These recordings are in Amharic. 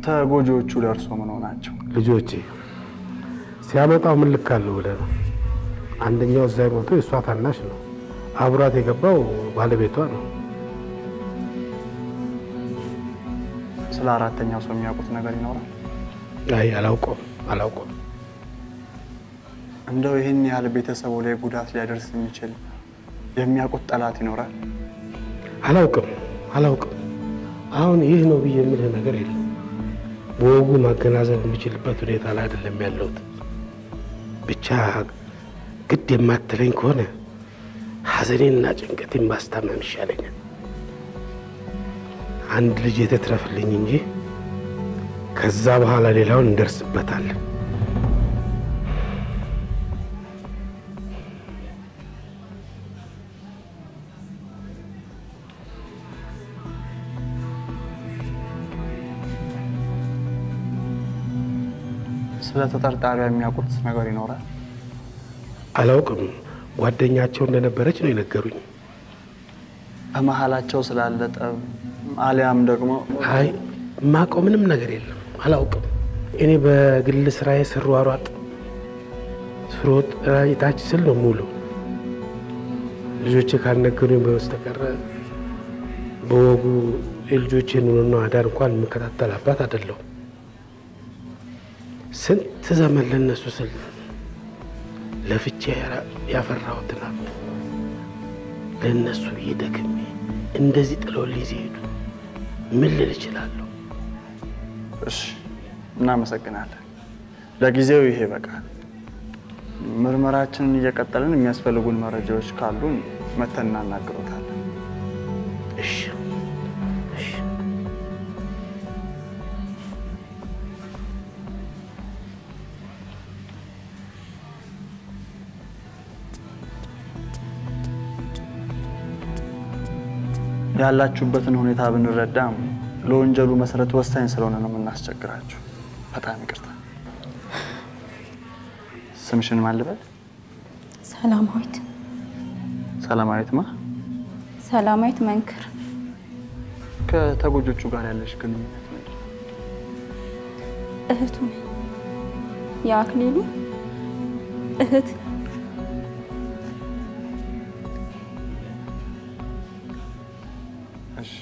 ተጎጂዎቹ ለእርሶ ምን ሆናቸው? ልጆቼ ሲያመጣው ምን ልክ አለው ብለህ ነው? አንደኛው እዛ የሞተው የእሷ ታናሽ ነው። አብሯት የገባው ባለቤቷ ነው። ስለ አራተኛው ሰው የሚያውቁት ነገር ይኖራል? አይ አላውቀውም፣ አላውቀውም። እንደው ይህን ያህል ቤተሰቡ ላይ ጉዳት ሊያደርስ የሚችል የሚያውቁት ጠላት ይኖራል? አላውቅም፣ አላውቅም። አሁን ይህ ነው ብዬ የምልህ ነገር የለም። በወጉ ማገናዘብ የሚችልበት ሁኔታ ላይ አይደለም ያለሁት። ብቻ ግድ የማትለኝ ከሆነ ሐዘኔንና ጭንቀቴን ማስታመም ይሻለኛል። አንድ ልጅ የተትረፍልኝ እንጂ ከዛ በኋላ ሌላውን እንደርስበታለን። ስለ ተጠርጣሪዋ የሚያውቁት ነገር ይኖራል? አላውቅም። ጓደኛቸው እንደነበረች ነው የነገሩኝ። በመሀላቸው ስላለ ጠብ አሊያም ደግሞ አይ የማውቀው ምንም ነገር የለም፣ አላውቅም። እኔ በግል ስራዬ ስሯሯጥ ስሮጥ ታች ስል ነው ሙሉ ልጆቼ ካልነገሩኝ በስተቀረ በወጉ የልጆቼን ኑሮና አዳር እንኳን የምከታተል አባት አይደለሁም። ስንት ዘመን ለነሱ ስል ለፍቼ ያፈራሁትን ሀብት ለእነሱ ብዬ ደክሜ እንደዚህ ጥለውልኝ ሲሄዱ ምን ልል እችላለሁ? እሺ፣ እናመሰግናለን። ለጊዜው ይሄ በቃል። ምርመራችንን እየቀጠልን የሚያስፈልጉን መረጃዎች ካሉን መተን እናናግሮታለን። እሺ፣ እሺ። ያላችሁበትን ሁኔታ ብንረዳም ለወንጀሉ መሰረት ወሳኝ ስለሆነ ነው የምናስቸግራችሁ። በጣም ይቅርታ። ስምሽን ማን ልበል? ሰላማዊት ሰላማዊት ማ? ሰላማዊት መንክር ከተጎጆቹ ጋር ያለሽ ግንኙነት ምንድን ነው? እህቱ ነኝ። የአክሊሉ እህት እሺ፣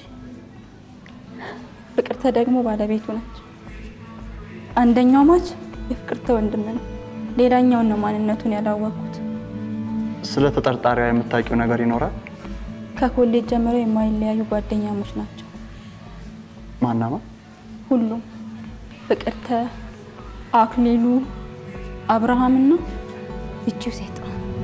ፍቅርተ ደግሞ ባለቤቱ ነች። አንደኛው ማች የፍቅርተ ወንድም ነው። ሌላኛውን ነው ማንነቱን ያላወቅኩት። ስለ ተጠርጣሪዋ የምታውቂው ነገር ይኖራል? ከኮሌጅ ጀምረው የማይለያዩ ጓደኛሞች ናቸው ማናማ? ሁሉም ፍቅርተ፣ አክሊሉ፣ አብርሃምና ይቺው ሴት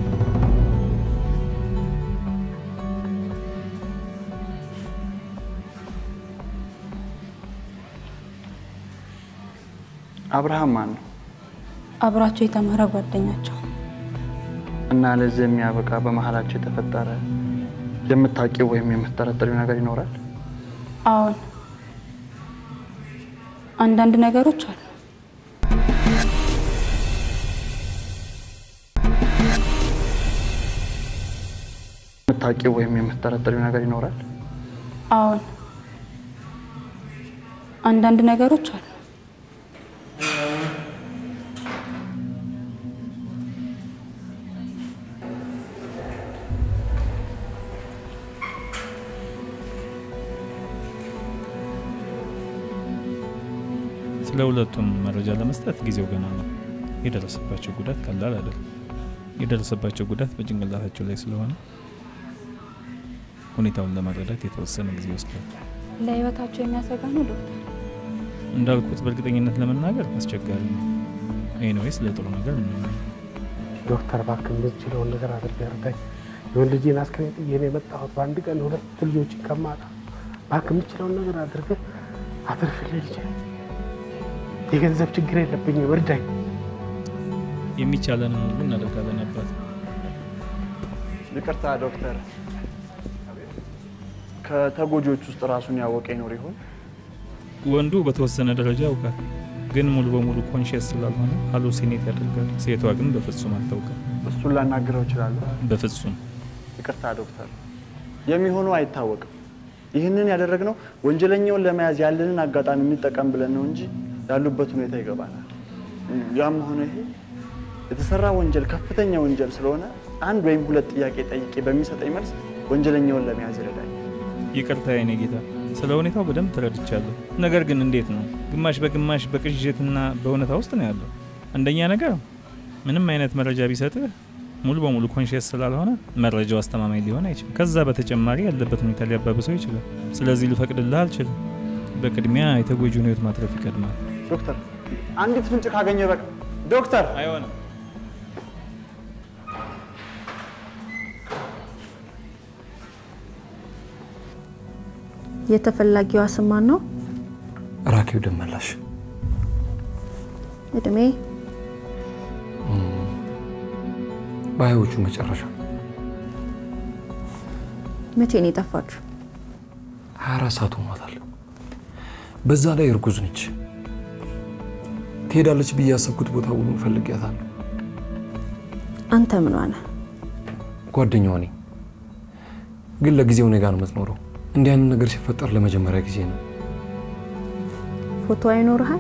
አብርሃም ማን ነው? አብሯቸው የተማረ ጓደኛቸው እና ለዚህ የሚያበቃ በመሀላቸው የተፈጠረ የምታውቂው ወይም የምትጠረጠሪው ነገር ይኖራል? አዎን፣ አንዳንድ ነገሮች አሉ። የምታውቂው ወይም የምትጠረጠሪው ነገር ይኖራል? አዎን፣ አንዳንድ ነገሮች አሉ። ስለ ሁለቱም መረጃ ለመስጠት ጊዜው ገና ነው። የደረሰባቸው ጉዳት ቀላል አይደለም። የደረሰባቸው ጉዳት በጭንቅላታቸው ላይ ስለሆነ ሁኔታውን ለመረዳት የተወሰነ ጊዜ ወስዷል። ለህይወታቸው የሚያሰጋ ነው ዶክተር። እንዳልኩት በእርግጠኝነት ለመናገር አስቸጋሪ ነው። ኤኒዌይስ ለጥሩ ነገር እንመኝ። ዶክተር እባክህ የምትችለውን ነገር አድርገህ እርዳኝ። የወንድ ልጄን አስክሬን ጥዬ ነው የመጣሁት። በአንድ ቀን ሁለት ልጆችን ከማጣ እባክህ የምትችለውን ነገር አድርገህ አትርፍልኝ ልጄ። የገንዘብ ችግር የለብኝም፣ እርዳኝ። የሚቻለንን ሁሉ እናደርጋለን አባት። ይቅርታ ዶክተር፣ ከተጎጂዎች ውስጥ ራሱን ያወቀ ይኖር ይሆን? ወንዱ በተወሰነ ደረጃ ያውቃል፣ ግን ሙሉ በሙሉ ኮንሽስ ስላልሆነ ሃሉሲኔት ያደርጋል። ሴቷ ግን በፍጹም አታውቅም። እሱን ላናግረው እችላለሁ? በፍጹም ይቅርታ ዶክተር፣ የሚሆነው አይታወቅም። ይህንን ያደረግነው ወንጀለኛውን ለመያዝ ያለንን አጋጣሚ እንጠቀም ብለን ነው እንጂ ያሉበት ሁኔታ ይገባናል። ያም ሆነ ይሄ የተሰራ ወንጀል ከፍተኛ ወንጀል ስለሆነ አንድ ወይም ሁለት ጥያቄ ጠይቄ በሚሰጠኝ መልስ ወንጀለኛውን ለመያዝ ይረዳኛል። ይቅርታ የኔ ጌታ፣ ስለ ሁኔታው በደንብ ተረድቻለሁ። ነገር ግን እንዴት ነው ግማሽ በግማሽ በቅዥትና በእውነታ ውስጥ ነው ያለው? አንደኛ ነገር ምንም አይነት መረጃ ቢሰጥህ ሙሉ በሙሉ ኮንሽስ ስላልሆነ መረጃው አስተማማኝ ሊሆን አይችልም። ከዛ በተጨማሪ ያለበት ሁኔታ ሊያባብሰው ይችላል። ስለዚህ ልፈቅድልህ አልችልም። በቅድሚያ የተጎጂውን ሕይወት ማትረፍ ይቀድማል። ዶክተር አንዲት ፍንጭ ካገኘ በቃ ዶክተር አይሆንም። የተፈላጊዋ ስም ማን ነው? ራኬው ደመላሽ እድሜ በሀያዎቹ መጨረሻ መቼ ነው የጠፋችሁ? 24 ሰዓት ሆኗታል። በዛ ላይ እርጉዝ ነች። ትሄዳለች ብዬ ያሰብኩት ቦታ ሁሉ ፈልጊያታለሁ። አንተ ምን ሆነ? ጓደኛዋ ነኝ፣ ግን ለጊዜው እኔ ጋር ነው የምትኖረው። እንዲህ አይነት ነገር ሲፈጠር ለመጀመሪያ ጊዜ ነው። ፎቶ አይኖርሃል?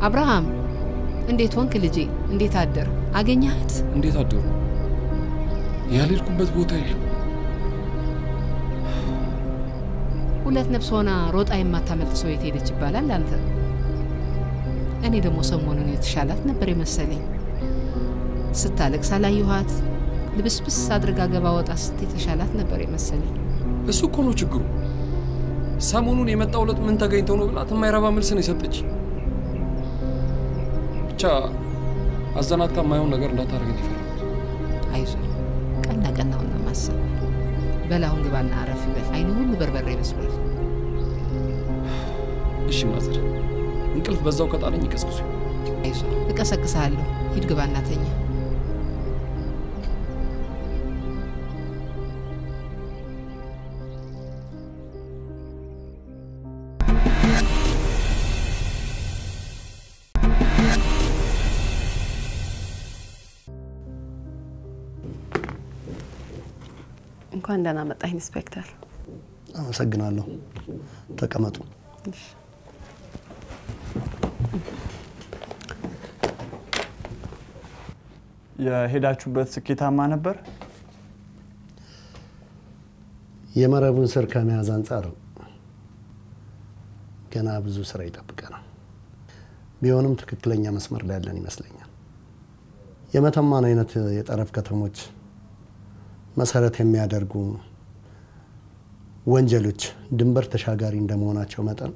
አብርሃም እንዴት ሆንክ ልጄ? እንዴት አደር? አገኘሃት? እንዴት አደሩ? ያልሄድኩበት ቦታ የለም። ሁለት ነፍስ ሆና ሮጣ የማታመልጥ ሰው የት ሄደች ይባላል አንተ። እኔ ደግሞ ሰሞኑን የተሻላት ነበር የመሰለኝ። ስታለቅስ አላየኋት። ልብስብስ አድርጋ ገባ ወጣ ስት የተሻላት ነበር የመሰለኝ። እሱ እኮ ነው ችግሩ። ሰሞኑን የመጣው ዕለት ምን ተገኝተው ነው ብላት የማይረባ መልስ ነው የሰጠች። ብቻ አዘናግታ የማይሆን ነገር እንዳታደርገን የፈራሁት። አይዞ ቀና ቀናውን ነው ማሰብ። በላሁን ግባና አረፍ በል። አይኑ ሁሉ በርበሬ ይመስሏል። እሺ ማዘር፣ እንቅልፍ በዛው ከጣለኝ ይቀስቅሱ። አይዞ እቀሰቅስሃለሁ። ሂድ ግባና ተኛ። እንኳን ደህና መጣ ኢንስፔክተር። አመሰግናለሁ። ተቀመጡ። የሄዳችሁበት ስኬታማ ነበር? የመረቡን ስር ከመያዝ አንጻር ገና ብዙ ስራ ይጠብቀናል። ቢሆንም ትክክለኛ መስመር ላይ ያለን ይመስለኛል። የመተማን አይነት የጠረፍ ከተሞች መሰረት የሚያደርጉ ወንጀሎች ድንበር ተሻጋሪ እንደመሆናቸው መጠን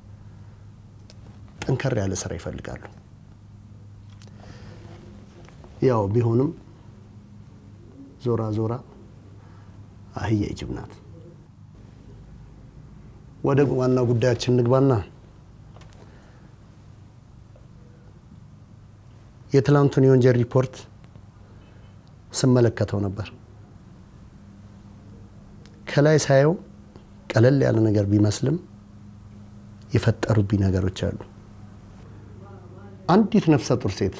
ጠንከር ያለ ስራ ይፈልጋሉ። ያው ቢሆንም ዞራ ዞራ አህያ ይጅብ ናት። ወደ ዋና ጉዳያችን ንግባና የትላንቱን የወንጀል ሪፖርት ስመለከተው ነበር። ከላይ ሳየው ቀለል ያለ ነገር ቢመስልም የፈጠሩብኝ ነገሮች አሉ። አንዲት ነፍሰ ጡር ሴት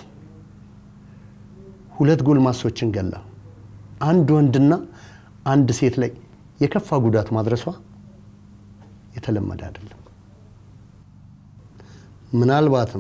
ሁለት ጎልማሶችን ገላ አንድ ወንድና አንድ ሴት ላይ የከፋ ጉዳት ማድረሷ የተለመደ አይደለም። ምናልባትም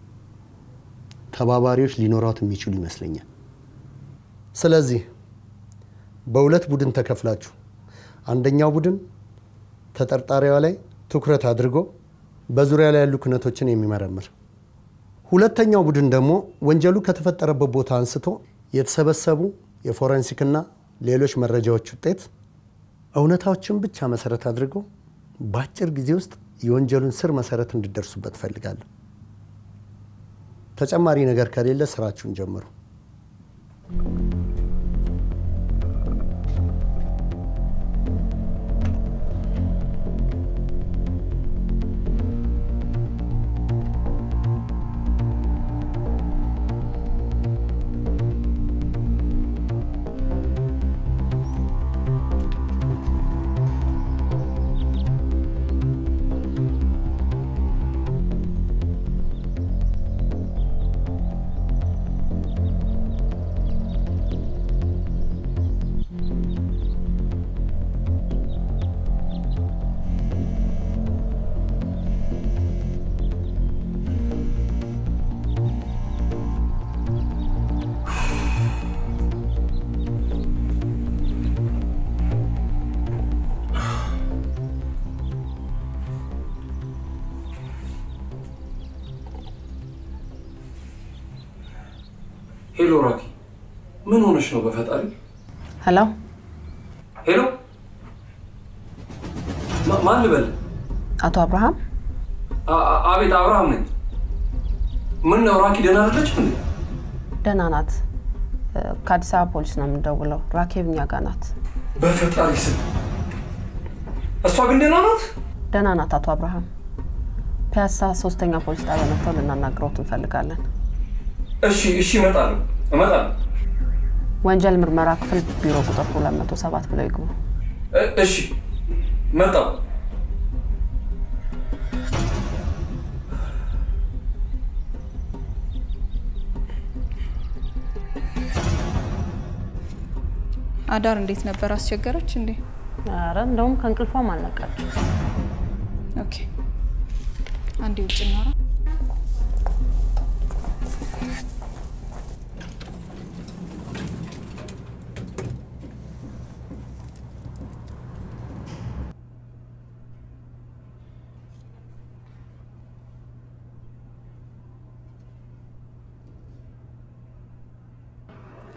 ተባባሪዎች ሊኖሯት የሚችሉ ይመስለኛል። ስለዚህ በሁለት ቡድን ተከፍላችሁ አንደኛው ቡድን ተጠርጣሪዋ ላይ ትኩረት አድርጎ በዙሪያ ላይ ያሉ ክነቶችን የሚመረምር፣ ሁለተኛው ቡድን ደግሞ ወንጀሉ ከተፈጠረበት ቦታ አንስቶ የተሰበሰቡ የፎረንሲክና ሌሎች መረጃዎች ውጤት እውነታዎችን ብቻ መሰረት አድርጎ በአጭር ጊዜ ውስጥ የወንጀሉን ስር መሰረት እንድደርሱበት እፈልጋለሁ። ተጨማሪ ነገር ከሌለ ስራችሁን ጀምሩ። ሄሎ ራኪ፣ ምን ሆነሽ ነው? በፈጣሪ ሄሎ ሄሎ፣ ማ- ማን ልበል? አቶ አብርሃም አ- አ- አቤት፣ አብርሃም ነኝ። ምን ነው ራኪ፣ ደህና አይደለችም እንዴ? ደህና ናት። እ፣ ከአዲስ አበባ ፖሊስ ነው የምንደውለው። ራኬብ እኛ ጋ ናት። በፈጣሪ ስም እሷ ግን ደህና ናት? ደህና ናት አቶ አብርሃም። ፒያሳ ሶስተኛ ፖሊስ ጣቢያ መጥተው ልናናግረውት እንፈልጋለን። እሺ፣ እሺ፣ እመጣለሁ፣ እመጣለሁ። ወንጀል ምርመራ ክፍል ቢሮ ቁጥር 207 ብለው ይግቡ። እ- እሺ፣ መጣሁ። አዳር እንዴት ነበር? አስቸገረች እንዴ? ኧረ እንደውም ከእንቅልፏም አልነቃችም። ኦኬ፣ አንዴ ውጭ እናውራ።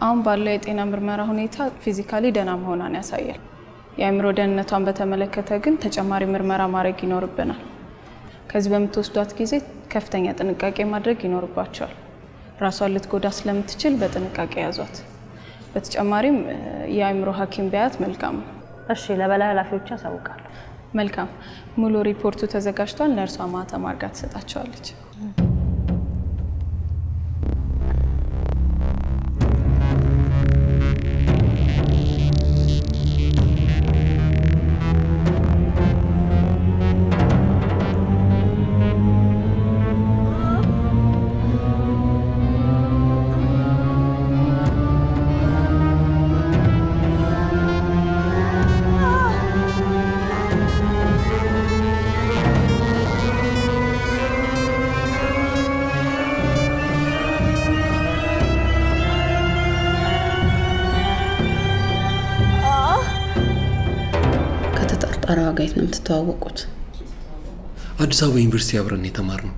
አሁን ባለው የጤና ምርመራ ሁኔታ ፊዚካሊ ደህና መሆኗን ያሳያል። የአእምሮ ደህንነቷን በተመለከተ ግን ተጨማሪ ምርመራ ማድረግ ይኖርብናል። ከዚህ በምትወስዷት ጊዜ ከፍተኛ ጥንቃቄ ማድረግ ይኖርባቸዋል። ራሷን ልትጎዳ ስለምትችል በጥንቃቄ ያዟት። በተጨማሪም እ፣ የአእምሮ ሐኪም ቢያያት መልካም ነው። እሺ፣ ለበላይ ኃላፊዎች ያሳውቃለሁ። መልካም። ሙሉ ሪፖርቱ ተዘጋጅቷል። ነርሷ ማህተም አድርጋ ትሰጣቸዋለች። ከተጠርጣሪዋ ጋር የት ነው የምትተዋወቁት? አዲስ አበባ ዩኒቨርሲቲ አብረን የተማርነው።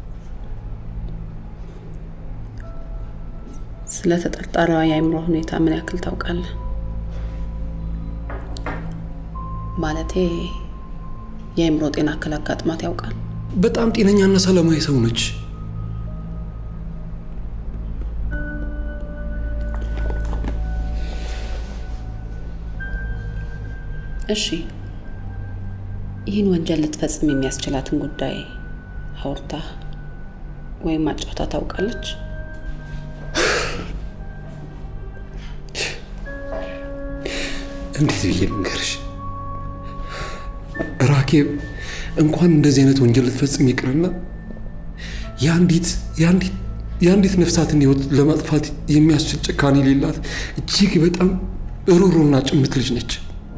ስለ ተጠርጣሪዋ የአእምሮ ሁኔታ ምን ያክል ታውቃለህ? ማለቴ የአእምሮ ጤና እክል አጋጥሟት ያውቃል? በጣም ጤነኛና ሰላማዊ ሰው ነች። እሺ፣ ይህን ወንጀል ልትፈጽም የሚያስችላትን ጉዳይ አውርታ ወይም አጫውታ ታውቃለች? እንዴት ብዬ ልንገርሽ? ራኬብ እንኳን እንደዚህ አይነት ወንጀል ልትፈጽም ይቅርና የአንዲት የአንዲት የአንዲት ነፍሳትን ህይወት ለማጥፋት የሚያስችል ጭካኔ የሌላት እጅግ በጣም ሩሩና ጭምት ልጅ ነች።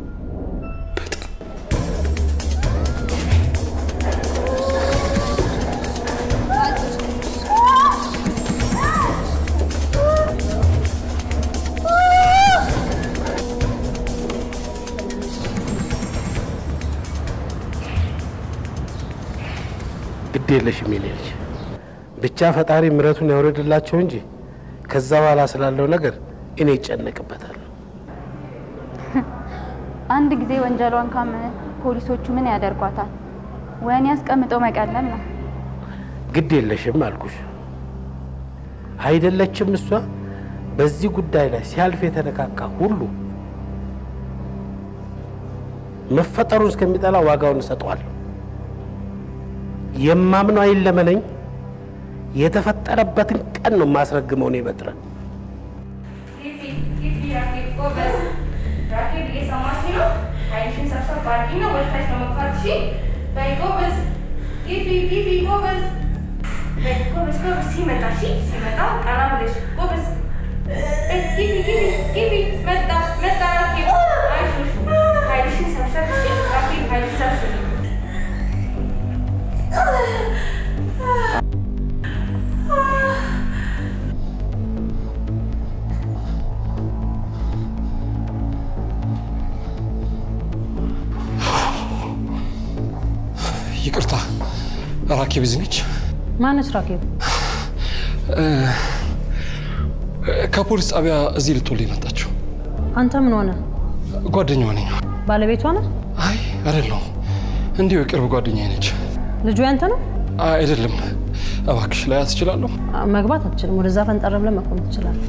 ግድ የለሽም የኔ ልጅ። ብቻ ፈጣሪ ምሕረቱን ያውረድላቸው እንጂ ከዛ በኋላ ስላለው ነገር እኔ ይጨነቅበታል። አንድ ጊዜ ወንጀሏን ካመነ ፖሊሶቹ ምን ያደርጓታል? ወህኒ አስቀምጠው መቀለም ነው። ግድ የለሽም አልኩሽ። አይደለችም እሷ በዚህ ጉዳይ ላይ ሲያልፍ የተነካካ ሁሉ መፈጠሩን እስከሚጠላ ዋጋውን እሰጠዋለሁ። የማምነው አይለመነኝ። የተፈጠረበትን ቀን ነው የማስረግመው። እኔ በጥረ ይቅርታ፣ ራኬብ እዚህ ነች? ማነች ራኬብ? ከፖሊስ ጣቢያ እዚህ ልትወልድ የመጣችው አንተ ምን ሆነ? ጓደኛዋ ነኝ። ባለቤቷ ነህ? አይ አይደለሁም፣ እንዲሁ የቅርብ ጓደኛዬ ነች። ልጁ ያንተ ነው? አይደለም። እባክሽ ላያት እችላለሁ? መግባት አትችልም። ወደዛ ፈንጠር ብለህ መቆም ትችላለህ።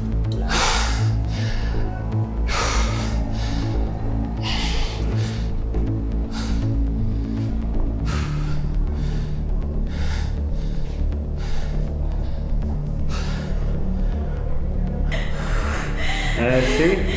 እሺ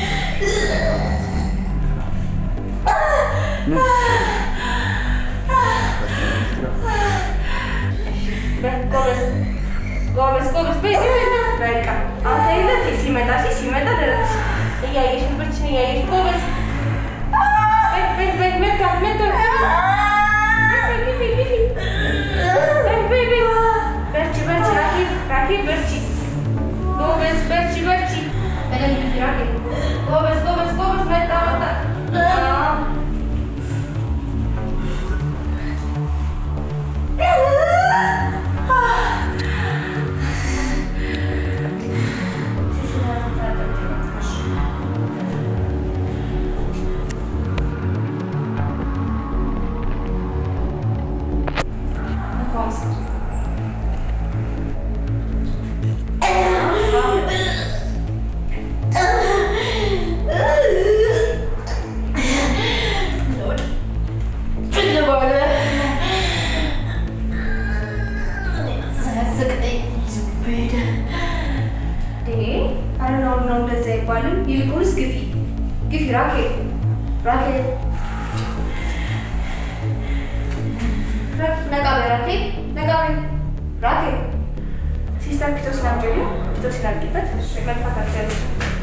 ጎበዝ ጎበዝ፣ በይ በቃ አንተ ይለት ሲመጣ ሲመጣ ደረስ እያየሽ ብርችን እያየሽ ጎበዝ በይ በይ በይ መጣ መጣ በርቺ በርቺ ራኬብ ራኬብ በርቺ ጎበዝ በርቺ በርቺ በደንብ ራኬብ ጎበዝ ጎበዝ ጎበዝ መጣ መጣ ራኬል ራኬል ነቃ በይ ራኬል ነቃ በይ ራኬል ሲስተር ፒቶስን አምጪልኝ ፒቶስን አምጪበት መግፋት አልቻለች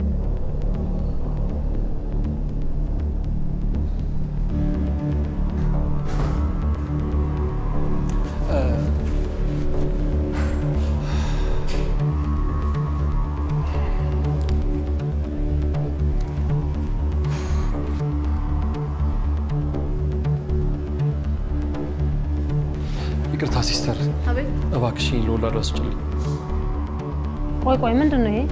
ይቅርታ ሲስተር፣ አቤት። እባክሽኝ ለወላዷ ስጭልኝ። ቆይ ቆይ፣ ምንድን ነው ይሄ?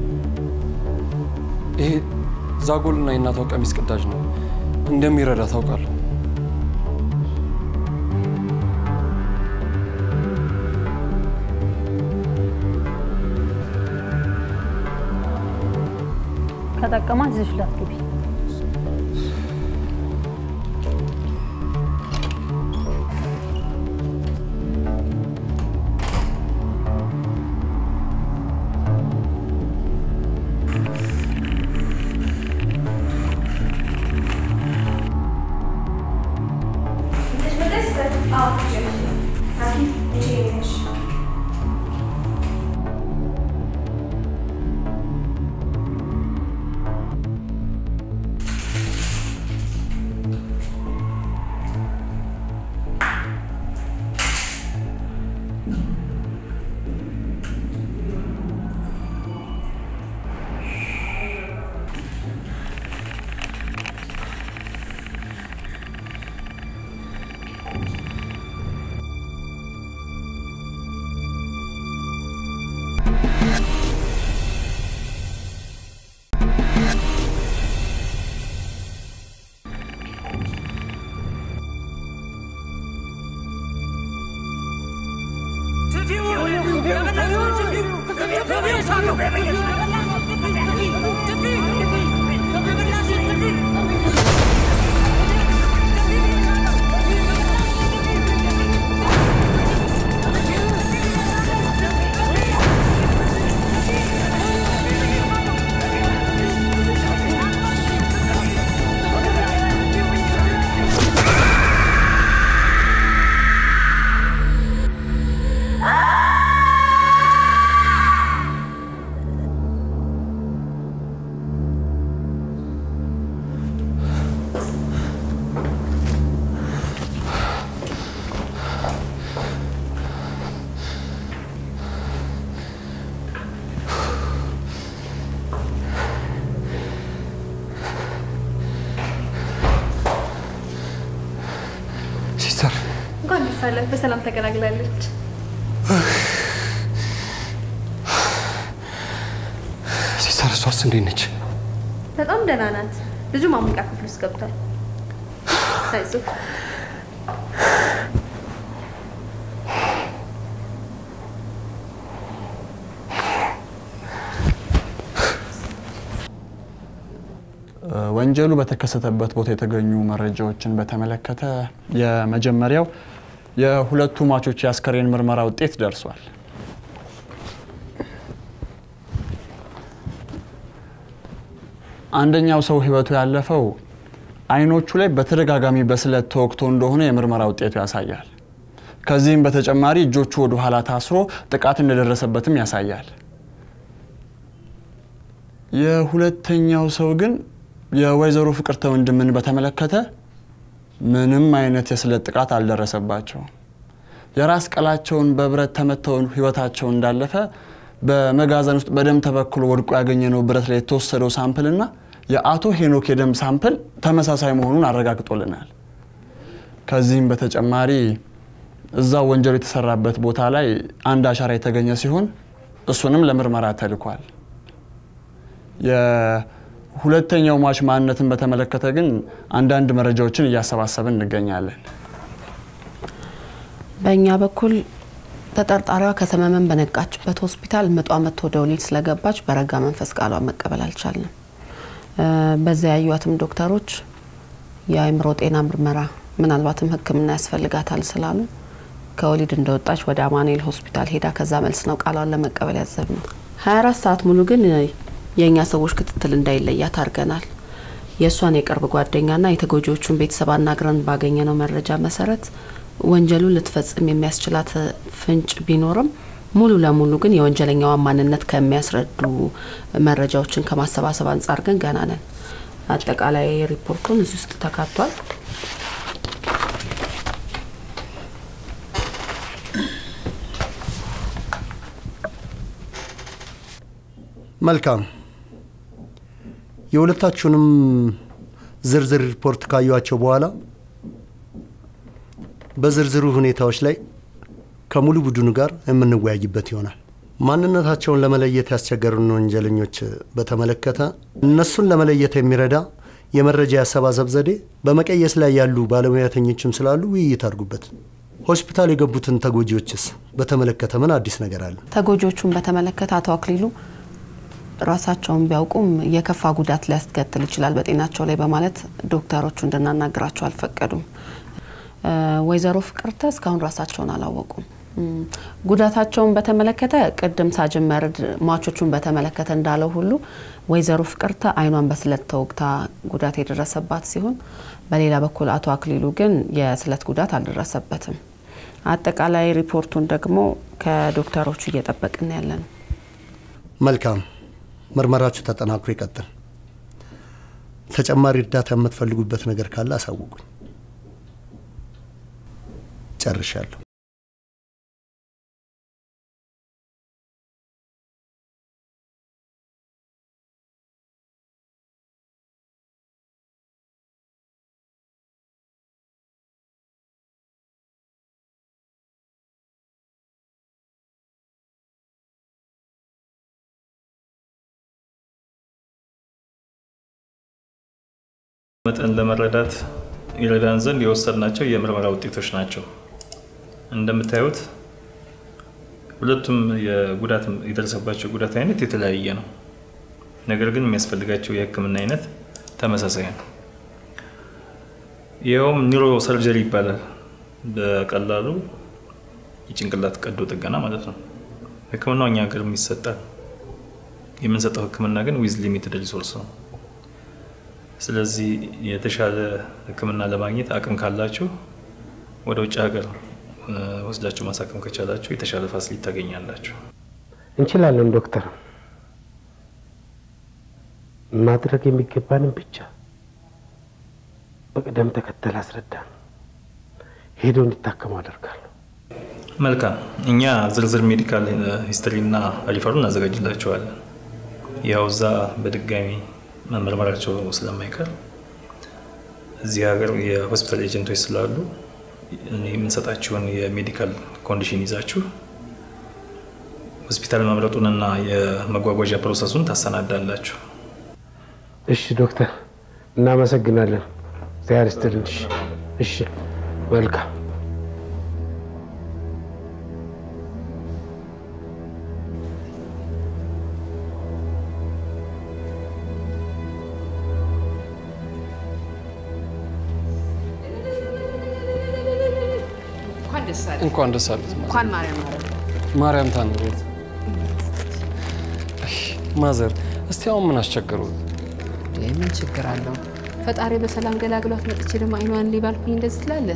ይሄ ዛጎልና የእናቷ ቀሚስ ቅዳጅ ነው። እንደሚረዳ ታውቃለሁ። ከጠቀማት ይዘሽ ላትገቢ። ይዘሽ መጣሽ ሲስተር? አዎ ይዤ ራኬል ይዤ ነሽ ሲስተር እንኳን ደስ አለህ፣ በሰላም ተገላግላለች። ሲስተር፣ እሷስ እንዴት ነች? በጣም ደህና ናት። ልጁ ማሞቂያ ክፍል ውስጥ ገብቷል። አይዞህ። ወንጀሉ በተከሰተበት ቦታ የተገኙ መረጃዎችን በተመለከተ የመጀመሪያው የሁለቱ ሟቾች የአስከሬን ምርመራ ውጤት ደርሷል። አንደኛው ሰው ህይወቱ ያለፈው አይኖቹ ላይ በተደጋጋሚ በስለት ተወግቶ እንደሆነ የምርመራ ውጤቱ ያሳያል። ከዚህም በተጨማሪ እጆቹ ወደ ኋላ ታስሮ ጥቃት እንደደረሰበትም ያሳያል። የሁለተኛው ሰው ግን የወይዘሮ ፍቅርተ ወንድምን በተመለከተ ምንም አይነት የስለት ጥቃት አልደረሰባቸውም። የራስ ቀላቸውን በብረት ተመተው ህይወታቸው እንዳለፈ በመጋዘን ውስጥ በደም ተበክሎ ወድቆ ያገኘነው ብረት ላይ የተወሰደው ሳምፕልና የአቶ ሄኖክ የደም ሳምፕል ተመሳሳይ መሆኑን አረጋግጦልናል። ከዚህም በተጨማሪ እዛው ወንጀሉ የተሰራበት ቦታ ላይ አንድ አሻራ የተገኘ ሲሆን እሱንም ለምርመራ ተልኳል። የሁለተኛው ሟች ማንነትን በተመለከተ ግን አንዳንድ መረጃዎችን እያሰባሰብን እንገኛለን። በእኛ በኩል ተጠርጣሪዋ ከተመመን በነቃችበት ሆስፒታል ምጧ መጥቶ ወደ ወሊድ ስለገባች በረጋ መንፈስ ቃሏን መቀበል አልቻልንም። በዚያ ያዩዋትም ዶክተሮች የአእምሮ ጤና ምርመራ ምናልባትም ሕክምና ያስፈልጋታል ስላሉ ከወሊድ እንደወጣች ወደ አማኑኤል ሆስፒታል ሄዳ ከዛ መልስ ነው ቃሏን ለመቀበል ያዘብ ነው። 24 ሰዓት ሙሉ ግን የእኛ ሰዎች ክትትል እንዳይለያት አድርገናል። የእሷን የቅርብ ጓደኛና የተጎጂዎቹን ቤተሰብ አናግረን ባገኘነው መረጃ መሰረት ወንጀሉን ልትፈጽም የሚያስችላት ፍንጭ ቢኖርም ሙሉ ለሙሉ ግን የወንጀለኛዋን ማንነት ከሚያስረዱ መረጃዎችን ከማሰባሰብ አንጻር ግን ገና ነን። አጠቃላይ ሪፖርቱን እዚህ ውስጥ ተካቷል። መልካም። የሁለታችሁንም ዝርዝር ሪፖርት ካዩቸው በኋላ በዝርዝሩ ሁኔታዎች ላይ ከሙሉ ቡድኑ ጋር የምንወያይበት ይሆናል። ማንነታቸውን ለመለየት ያስቸገሩን ወንጀለኞች በተመለከተ እነሱን ለመለየት የሚረዳ የመረጃ ያሰባሰብ ዘዴ በመቀየስ ላይ ያሉ ባለሙያተኞችም ስላሉ ውይይት አድርጉበት። ሆስፒታል የገቡትን ተጎጂዎችስ በተመለከተ ምን አዲስ ነገር አለ? ተጎጂዎቹን በተመለከተ አቶ አክሊሉ ራሳቸውን ቢያውቁም የከፋ ጉዳት ሊያስከትል ይችላል በጤናቸው ላይ በማለት ዶክተሮቹ እንድናናግራቸው አልፈቀዱም። ወይዘሮ ፍቅርተ እስካሁን ራሳቸውን አላወቁም። ጉዳታቸውን በተመለከተ ቅድም ሳጅን መርድ ሟቾቹን በተመለከተ እንዳለው ሁሉ ወይዘሮ ፍቅርተ አይኗን በስለት ተወግታ ጉዳት የደረሰባት ሲሆን በሌላ በኩል አቶ አክሊሉ ግን የስለት ጉዳት አልደረሰበትም። አጠቃላይ ሪፖርቱን ደግሞ ከዶክተሮቹ እየጠበቅን ያለ ነው። መልካም፣ ምርመራችሁ ተጠናክሮ ይቀጥል። ተጨማሪ እርዳታ የምትፈልጉበት ነገር ካለ አሳውቁኝ። ጨርሻለሁ። መጠን ለመረዳት ይረዳን ዘንድ የወሰድናቸው የምርመራ ውጤቶች ናቸው። እንደምታዩት ሁለቱም የጉዳት የደረሰባቸው ጉዳት አይነት የተለያየ ነው። ነገር ግን የሚያስፈልጋቸው የሕክምና አይነት ተመሳሳይ ነው። ይኸውም ኒውሮ ሰርጀሪ ይባላል። በቀላሉ የጭንቅላት ቀዶ ጥገና ማለት ነው። ሕክምናው እኛ ሀገር ይሰጣል። የምንሰጠው ሕክምና ግን ዊዝ ሊሚትድ ሪሶርስ ነው። ስለዚህ የተሻለ ሕክምና ለማግኘት አቅም ካላችሁ ወደ ውጭ ሀገር ወስዳችሁ ማሳከም ከቻላችሁ የተሻለ ፋሲሊቲ ታገኛላችሁ። እንችላለን ዶክተር። ማድረግ የሚገባንን ብቻ በቅደም ተከተል አስረዳን። ሄደው እንዲታከሙ አደርጋለሁ። መልካም። እኛ ዝርዝር ሜዲካል ሂስትሪ እና ሪፈሩ እናዘጋጅላቸዋለን። ያው እዛ በድጋሚ መመርመራቸው ስለማይቀር እዚህ ሀገር የሆስፒታል ኤጀንቶች ስላሉ የምንሰጣችሁን የሜዲካል ኮንዲሽን ይዛችሁ ሆስፒታል መምረጡንና የመጓጓዣ ፕሮሰሱን ታሰናዳላችሁ። እሺ ዶክተር፣ እናመሰግናለን። እግዚአብሔር ይስጥልን። እሺ፣ እሺ፣ መልካም እንኳን ደስ አለ። እንኳን ደስ አሉት። እንኳን ማርያም ማረፍ። ማርያም ታኑሮት። ማዘር፣ እስቲ አሁን ምን አስቸገሩት? ምን ችግር አለው? ፈጣሪ በሰላም ገላግሏት መጥቼ ደግሞ አይኗን ሊባልኩኝ እንደዚህ ትላለህ።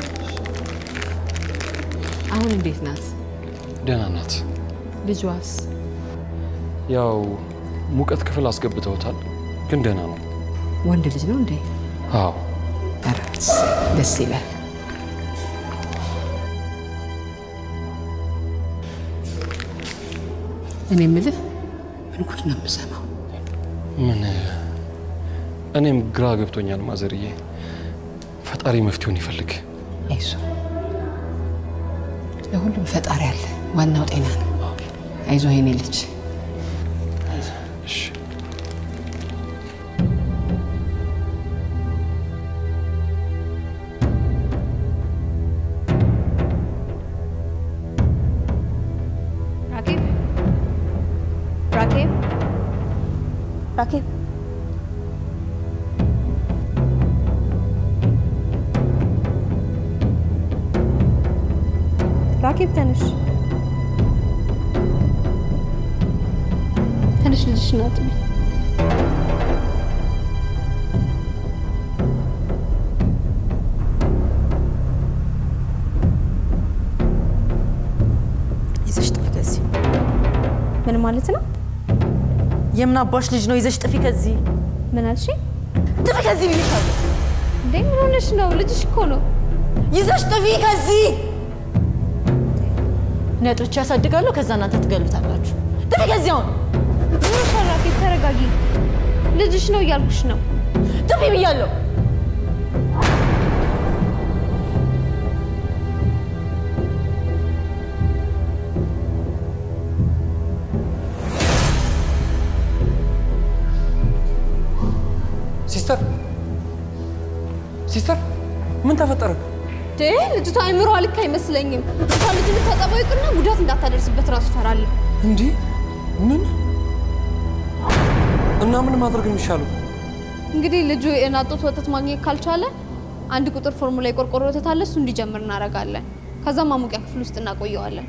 አሁን እንዴት ናት? ደህና ናት። ልጇስ? ያው ሙቀት ክፍል አስገብተውታል፣ ግን ደህና ነው። ወንድ ልጅ ነው እንዴ? አዎ። ኧረ ደስ ይላል። እኔ የምልህ ምን ጉድ ነው የምሰማው? ምን እኔም ግራ ገብቶኛል ማዘርዬ። ፈጣሪ መፍትሄውን ይፈልግ። አይዞ ለሁሉም ፈጣሪ አለ። ዋናው ጤና ነው። አይዞ የኔ ልጅ። እሺ ራኬብ ራኬብ ራኬብ ራኬብ ተነሽ ተነሽ ልጅሽን አጥቢ ማለት ነው? የምን አባሽ ልጅ ነው? ይዘሽ ጥፊ ከዚህ። ምን አልሽ? ጥፊ ከዚህ ብዬሻለሁ። እንዴ ምን ሆነሽ ነው? ልጅሽ እኮ ነው። ይዘሽ ጥፊ ከዚህ። ነጦች ያሳድጋለሁ፣ ከዛ እናንተ ትገሉታላችሁ። ጥፊ ከዚህ አሁን። ምን ሸራፊ፣ ተረጋጊ። ልጅሽ ነው እያልኩሽ ነው። ጥፊ ብያለሁ። ሲስተር ሲስተር፣ ምን ተፈጠረ? ዴ ልጅቷ አይምሮ ልክ አይመስለኝም። እንኳን ልጅ ልታጠባው ይቅርና ጉዳት እንዳታደርስበት ራሱ ፈራለሁ። እንዲህ ምን እና ምን ማድረግ የሚሻለው? እንግዲህ ልጁ የናጡት ወተት ማግኘት ካልቻለ አንድ ቁጥር ፎርሙላ የቆርቆሮ ወተት አለ፣ እሱ እንዲጀምር እናደርጋለን። ከዛ ማሞቂያ ክፍል ውስጥ እናቆየዋለን።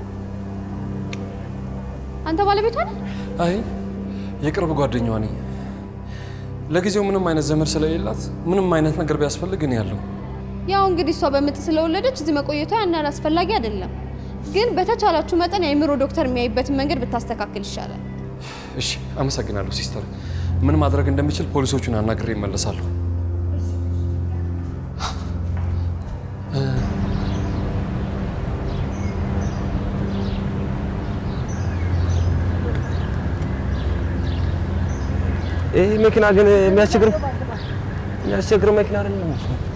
አንተ ባለቤቷ ነህ? አይ የቅርብ ጓደኛዋ ነኝ። ለጊዜው ምንም አይነት ዘመድ ስለሌላት ምንም አይነት ነገር ቢያስፈልግ እኔ ያለው ያው እንግዲህ እሷ በምጥ ስለወለደች እዚህ መቆየቷ ያን ያህል አስፈላጊ አይደለም። ግን በተቻላችሁ መጠን የአእምሮ ዶክተር የሚያይበትን መንገድ ብታስተካክል ይሻላል። እሺ፣ አመሰግናለሁ ሲስተር። ምን ማድረግ እንደምችል ፖሊሶቹን አናግሬ እመለሳለሁ። ይህ መኪና ግን የሚያስቸግር የሚያስቸግር መኪና አይደለም።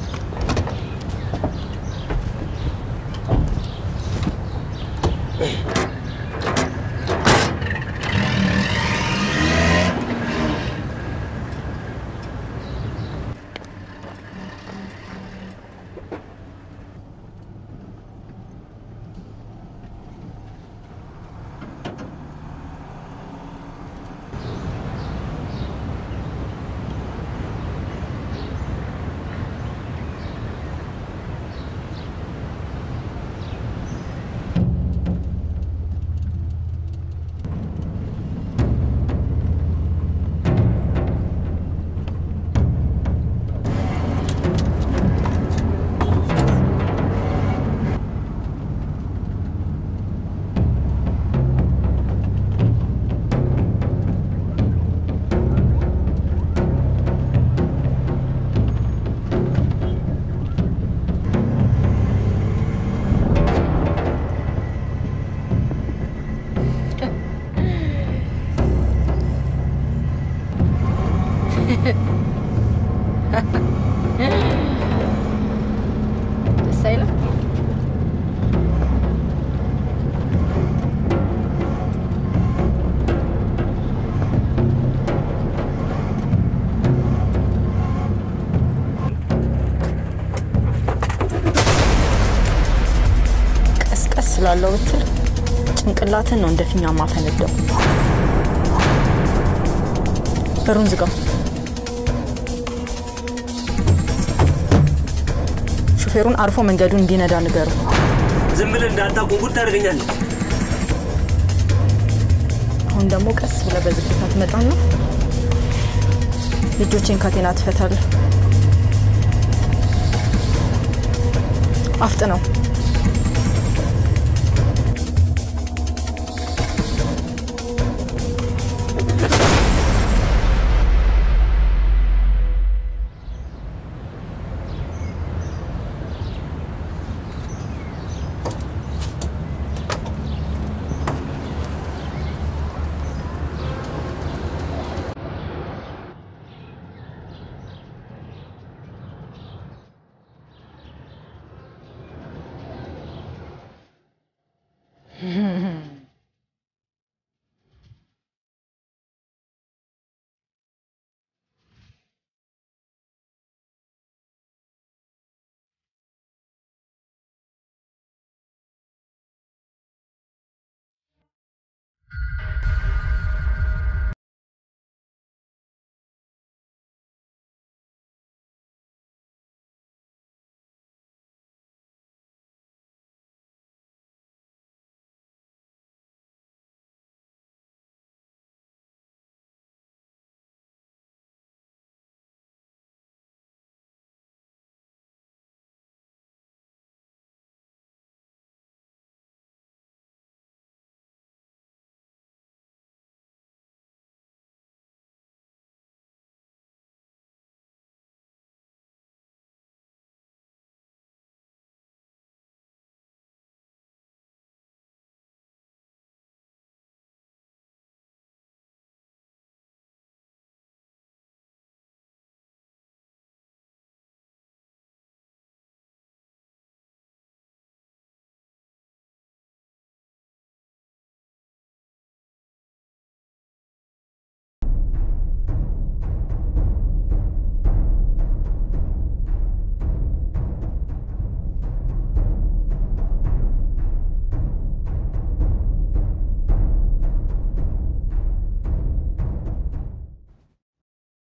ደስ አይልም? ቀስቀስ ስላለው ብትል ጭንቅላትን ነው እንደ ፊኛ ማፈነደው። በሩን ዝጋው። ሹፌሩን አርፎ መንገዱን እንዲነዳ ንገሩ። ዝም ብለህ እንዳታውቁ ጉድ ታደርገኛለህ። አሁን ደግሞ ቀስ ብለህ በዝግታ ትመጣና ልጆችን ካቴና ትፈታለህ። አፍጥ ነው